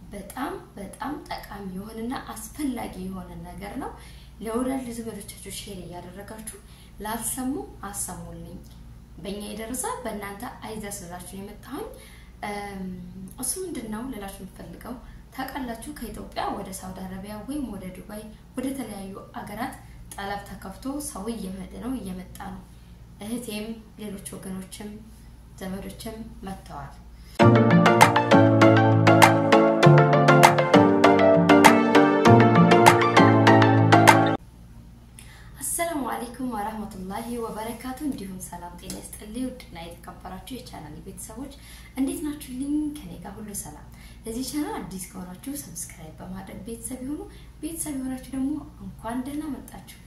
በጣም በጣም ጠቃሚ የሆነና አስፈላጊ የሆነ ነገር ነው። ለወዳጅ ዘመዶቻችሁ ሼር እያደረጋችሁ ላልሰሙ አሰሙልኝ። በእኛ የደረሰ በእናንተ አይድረስ ልላችሁ የመጣሁኝ እሱ ምንድን ነው ልላችሁ የምፈልገው ታውቃላችሁ፣ ከኢትዮጵያ ወደ ሳውዲ አረቢያ ወይም ወደ ዱባይ ወደ ተለያዩ አገራት ጠለብ ተከፍቶ ሰው እየሄደ ነው እየመጣ ነው። እህቴም ሌሎች ወገኖችም ዘመዶችም መጥተዋል። አሰላሙ አለይኩም ወራህመቱላሂ ወበረካቱ። እንዲሁም ሰላም ጤና ይስጥልኝ። ውድና የተከበራችሁ የቻናል ቤተሰቦች እንዴት ናችሁልኝ? ከኔ ጋር ሁሉ ሰላም። ለዚህ ቻናል አዲስ ከሆናችሁ ሰብስክራይብ በማድረግ ቤተሰብ የሆኑ ቤተሰብ የሆናችሁ ደግሞ እንኳን ደህና መጣችሁ።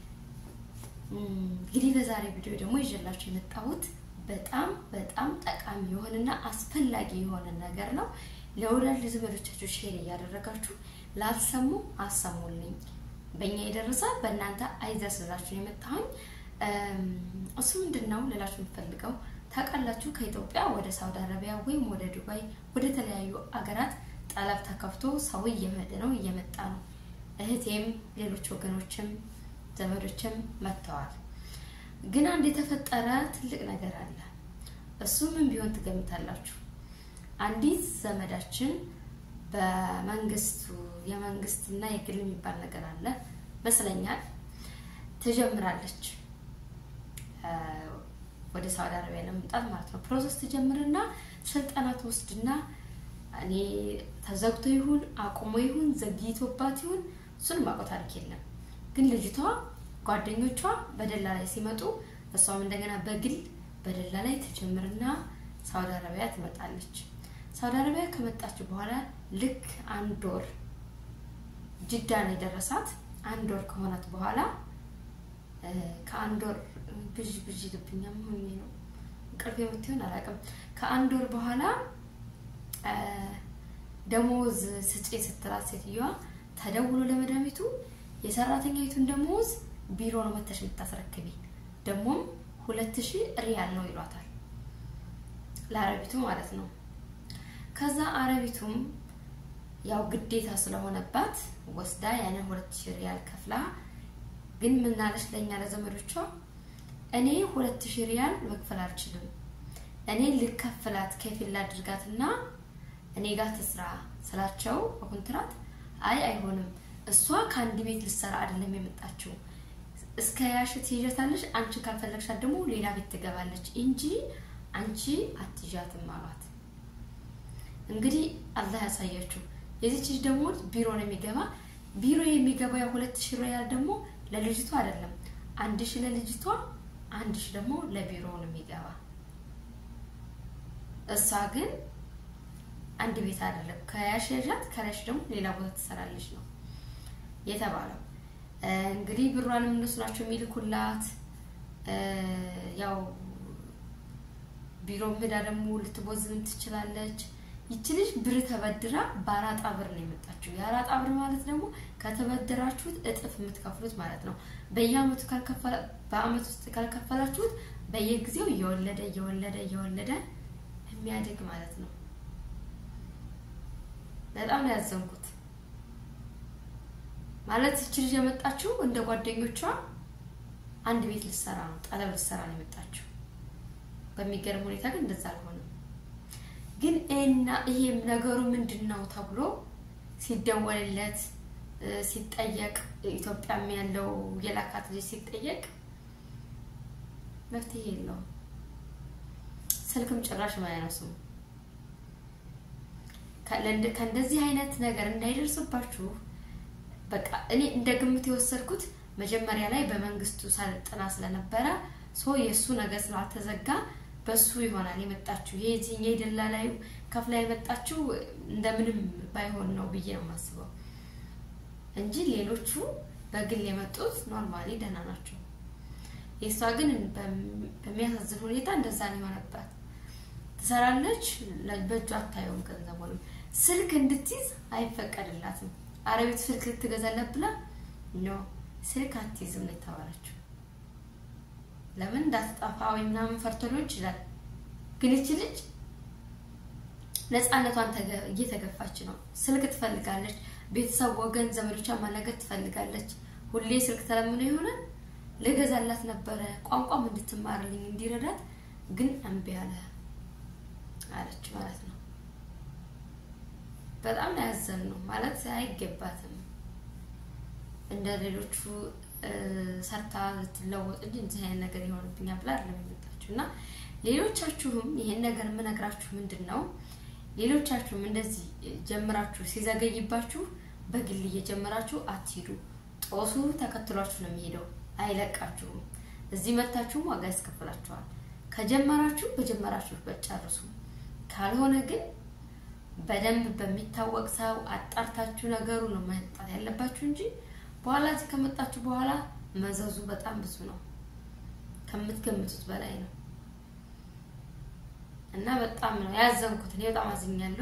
እንግዲህ በዛሬ ቪዲዮ ደግሞ ይዤላችሁ የመጣሁት በጣም በጣም ጠቃሚ የሆነና አስፈላጊ የሆነ ነገር ነው። ለወዳጅ ዘመዶቻችሁ ሼር እያደረጋችሁ ላልሰሙ አሰሙልኝ። በእኛ የደረሰ በእናንተ አይድረስ ልላችሁ የመጣሁኝ እሱ ምንድን ነው ልላችሁ የምፈልገው ታውቃላችሁ፣ ከኢትዮጵያ ወደ ሳውዲ አረቢያ ወይም ወደ ዱባይ ወደ ተለያዩ አገራት ጠለብ ተከፍቶ ሰው እየሄደ ነው እየመጣ ነው። እህቴም ሌሎች ወገኖችም ዘመዶችም መጥተዋል። ግን አንድ የተፈጠረ ትልቅ ነገር አለ። እሱ ምን ቢሆን ትገምታላችሁ? አንዲት ዘመዳችን በመንግስቱ የመንግስትና የግል የሚባል ነገር አለ መስለኛል ትጀምራለች ወደ ሳውዲ አረቢያ ለመምጣት ማለት ነው። ፕሮሰስ ትጀምርና ስልጠና ትወስድና እኔ ተዘግቶ ይሁን አቁሞ ይሁን ዘግይቶባት ይሁን እሱን ማውቀው ታሪክ የለም። ግን ልጅቷ ጓደኞቿ በደላ ላይ ሲመጡ እሷም እንደገና በግል በደላ ላይ ትጀምርና ሳውዲ አረቢያ ትመጣለች። ሳውዲ አረቢያ ከመጣች በኋላ ልክ አንድ ወር ጅዳ ነው የደረሳት። አንድ ወር ከሆናት በኋላ ከአንድ ወር ብዥ ብዥ ልብኛ ሆኜ ነው እንቅልፍ የምትሆን አላውቅም። ከአንድ ወር በኋላ ደሞዝ ስጪ ስትላት ሴትዮዋ ተደውሎ ለመዳሚቱ የሰራተኛይቱን ደሞዝ ቢሮ ነው መተሽ የምታስረክቢ ደግሞም ሁለት ሺህ ሪያል ነው ይሏታል ለአረቢቱ ማለት ነው። ከዛ አረቢቱም ያው ግዴታ ስለሆነባት ወስዳ ያንን ሁለት ሺህ ሪያል ከፍላ ግን ምናለች ለእኛ ለዘመዶቿ እኔ ሁለት ሺህ ሪያል መክፈል አልችልም፣ እኔ ልከፍላት ከፊል አድርጋትና እኔ ጋር ትስራ ስላቸው በኮንትራት አይ አይሆንም፣ እሷ ከአንድ ቤት ልሰራ አይደለም የመጣችው እስከ ያሽ ትይዣታለሽ፣ አንቺ ካልፈለግሻት ደግሞ ሌላ ቤት ትገባለች እንጂ አንቺ አትይዣትም አሏት። እንግዲህ አላህ ያሳያችሁ። የዚች ልጅ ደግሞ ቢሮ ነው የሚገባ ቢሮ የሚገባ የሁለት ሺህ ሪያል ደግሞ ለልጅቷ አይደለም፣ አንድ ሺህ ለልጅቷ፣ አንድ ሺህ ደግሞ ለቢሮ ነው የሚገባ። እሷ ግን አንድ ቤት አይደለም ከያሽ ያዣት ከላሽ ደግሞ ሌላ ቦታ ትሰራለች ነው የተባለው። እንግዲህ ብሯንም እነሱ ናቸው የሚልኩላት። ያው ቢሮ ሄዳ ደግሞ ልትቦዝን ትችላለች። ይቺ ልጅ ብር ተበድራ በአራጣ ብር ነው የመጣችው። የአራጣ ብር ማለት ደግሞ ከተበደራችሁት እጥፍ የምትከፍሉት ማለት ነው። በየአመቱ በአመት ውስጥ ካልከፈላችሁት በየጊዜው እየወለደ እየወለደ እየወለደ የሚያድግ ማለት ነው። በጣም ነው ያዘንኩት። ማለት ይቺ ልጅ የመጣችው እንደ ጓደኞቿ አንድ ቤት ልትሰራ ነው፣ ጠለብ ልትሰራ ነው የመጣችው። በሚገርም ሁኔታ ግን እንደዛ አልሆነም። ግን እና ይሄም ነገሩ ምንድን ነው ተብሎ ሲደወልለት ሲጠየቅ ኢትዮጵያም ያለው የላካት ልጅ ሲጠየቅ መፍትሄ የለውም። ስልክም ጭራሽ ማያነሱም። ከእንደዚህ አይነት ነገር እንዳይደርስባችሁ በቃ እኔ እንደ ግምት የወሰድኩት መጀመሪያ ላይ በመንግስቱ ሰልጥና ስለነበረ ሶ የእሱ ነገር ስላልተዘጋ በሱ ይሆናል የመጣችው። ይሄ የደላላዩ ከፍላ የመጣችው እንደምንም ባይሆን ነው ብዬ ነው የማስበው እንጂ ሌሎቹ በግል የመጡት ኖርማሊ ደህና ናቸው። የእሷ ግን በሚያሳዝን ሁኔታ እንደዛ ነው የሆነባት። ትሰራለች፣ በእጇ አታየውም ገንዘቡንም። ስልክ እንድትይዝ አይፈቀድላትም። አረቤት ስልክ ልትገዛለት ብላ ኖ ስልክ አትይዝም ነው የተባለችው። ለምን እንዳትጠፋ ወይ ምናምን ፈርቶ ሊሆን ይችላል። ግን ይቺ ልጅ ነፃነቷን እየተገፋች ነው። ስልክ ትፈልጋለች። ቤተሰብ፣ ወገን፣ ዘመዶቿን ማናገር ትፈልጋለች። ሁሌ ስልክ ተለምኖ ይሆናል። ልገዛላት ነበረ ቋንቋም እንድትማርልኝ እንዲረዳት፣ ግን እምቢ አለ አለች ማለት ነው። በጣም ነው ያዘንነው። ማለት አይገባትም እንደ ሌሎቹ ሰርታ ልትለወጥ እንጂ እንደዚህ አይነት ነገር ይሆንብኛል ብላ አይደለም የመጣችሁ እና ሌሎቻችሁም ይሄን ነገር የምነግራችሁ ምንድን ነው ሌሎቻችሁም እንደዚህ ጀምራችሁ ሲዘገይባችሁ በግል እየጀመራችሁ አትሂዱ። ጦሱ ተከትሏችሁ ነው የሚሄደው፣ አይለቃችሁም። እዚህ መታችሁም ዋጋ ያስከፍላችኋል። ከጀመራችሁ በጀመራችሁበት ጨርሱ። ካልሆነ ግን በደንብ በሚታወቅ ሰው አጣርታችሁ ነገሩ ነው መጣት ያለባችሁ እንጂ በኋላ እዚህ ከመጣችሁ በኋላ መዘዙ በጣም ብዙ ነው፣ ከምትገምቱት በላይ ነው። እና በጣም ነው ያዘንኩት። እኔ በጣም አዝኛለሁ።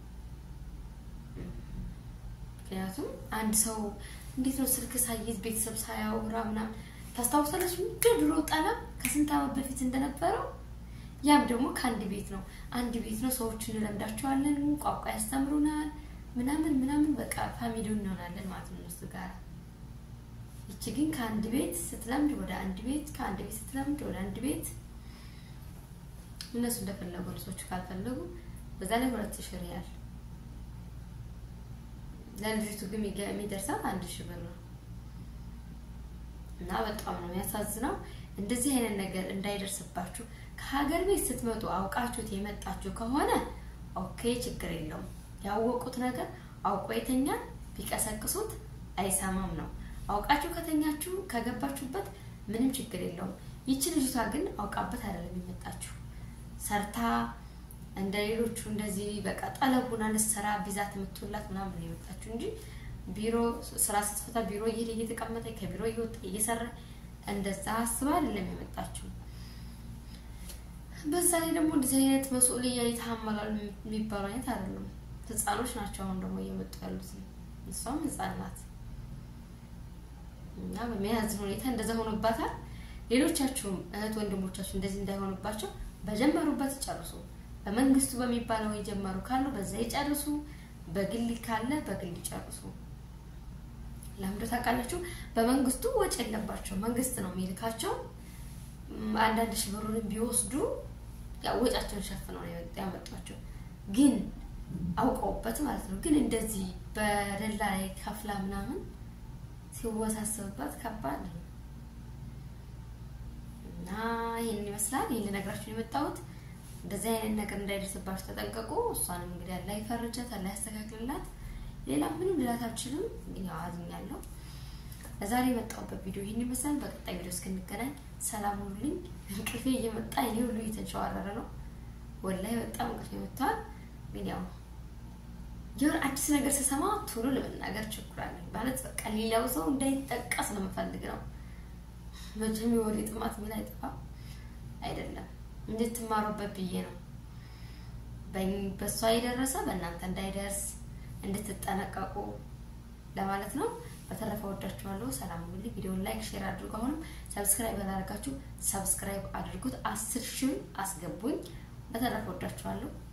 ምክንያቱም አንድ ሰው እንዴት ነው ስልክ ሳይዝ ቤተሰብ ሳያወራ ምናምን ታስታውሳለች። እንደ ድሮ ጠለም ከስንት ዓመት በፊት እንደነበረው ያም ደግሞ ከአንድ ቤት ነው። አንድ ቤት ነው። ሰዎችን እንለምዳቸዋለን፣ ቋንቋ ያስተምሩናል፣ ምናምን ምናምን በቃ ፋሚሊ እንሆናለን ማለት ነው እነሱ ጋር። ይቺ ግን ከአንድ ቤት ስትለምድ ወደ አንድ ቤት፣ ከአንድ ቤት ስትለምድ ወደ አንድ ቤት እነሱ እንደፈለጉ ልጆቹ ካልፈለጉ በዛ ላይ ሁለት ሺህ ሪያል ለልጅቱ ግን የሚደርሳት አንድ ሺህ ብር ነው። እና በጣም ነው የሚያሳዝነው። እንደዚህ አይነት ነገር እንዳይደርስባችሁ ከሀገር ቤት ስትመጡ አውቃችሁት የመጣችሁ ከሆነ ኦኬ፣ ችግር የለውም። ያወቁት ነገር አውቆ የተኛል ቢቀሰቅሱት አይሰማም ነው። አውቃችሁ ከተኛችሁ ከገባችሁበት ምንም ችግር የለውም። ይቺ ልጅቷ ግን አውቃበት አይደለም የመጣችሁ ሰርታ እንደ ሌሎቹ እንደዚህ በቃ ጠለቡን አልሰራ ቢዛት የምትውላት ምናምን የመጣችሁ እንጂ ቢሮ ስራ ስትፈታ ቢሮ እየሄደ እየተቀመጠ ከቢሮ እየወጣ እየሰራ እንደዛ አስባ አይደለም የመጣችሁ። በዛ ላይ ደግሞ እንደዚህ አይነት መስኡልያ የተሐመላሉ የሚባሉ አይነት አይደለም። ህፃኖች ናቸው አሁን ደግሞ እየመጡ ያሉት። እሷም ህፃን ናት እና በሚያዝን ሁኔታ እንደዛ ሆኖባታል። ሌሎቻችሁም እህት ወንድሞቻችሁ እንደዚህ እንዳይሆንባቸው በጀመሩበት ይጨርሱ። በመንግስቱ በሚባለው የጀመሩ ካሉ በዛ ይጨርሱ። በግል ካለ በግል ይጨርሱ። ለምዶ ታውቃላችሁ፣ በመንግስቱ ወጪ የለባቸው። መንግስት ነው የሚልካቸው። አንዳንድ ሺህ ብሩንም ቢወስዱ ወጫቸውን ሸፍነው ነው ያመጧቸው። ግን አውቀውበት ማለት ነው። ግን እንደዚህ በደላ ላይ ከፍላ ምናምን ሲወሳሰብባት ከባድ ነው። እና ይህን ይመስላል። ይህን ልነግራችሁ የመጣሁት እንደዚህ አይነት ነገር እንዳይደርስባችሁ ተጠንቀቁ። እሷንም እንግዲህ አላህ ይፈርጃት፣ አላህ ያስተካክልላት። ሌላ ምንም ልላት አልችልም። እንግዲህ አዝኛለሁ። ለዛሬ የመጣሁበት ቪዲዮ ይህን ይመስላል። በቀጣይ ቪዲዮ እስክንገናኝ ሰላም ሁኑልኝ። እንቅልፌ እየመጣ እኔ ሁሉ እየተንሸዋረረ ነው። ወላሂ በጣም እንቅልፌ መጥተዋል። ግን ያው የሆነ አዲስ ነገር ስሰማ ቶሎ ለመናገር ቸኩላለሁ። ማለት በቃ ሌላው ሰው እንዳይጠቀስ ነው የምፈልግ ነው መቼም የወሬ ጥማት ምን አይጠፋም አይደለም፣ እንድትማሩበት ብዬ ነው። በእሷ የደረሰ በእናንተ እንዳይደርስ እንድትጠነቀቁ ለማለት ነው። በተረፈ ወዳችኋለሁ። ሰላም ሁሉ። ቪዲዮውን ላይክ፣ ሼር አድርጉ። አሁንም ሰብስክራይብ ያላደረጋችሁ ሰብስክራይብ አድርጉት። አስር ሺህ አስገቡኝ። በተረፈ ወዳችኋለሁ።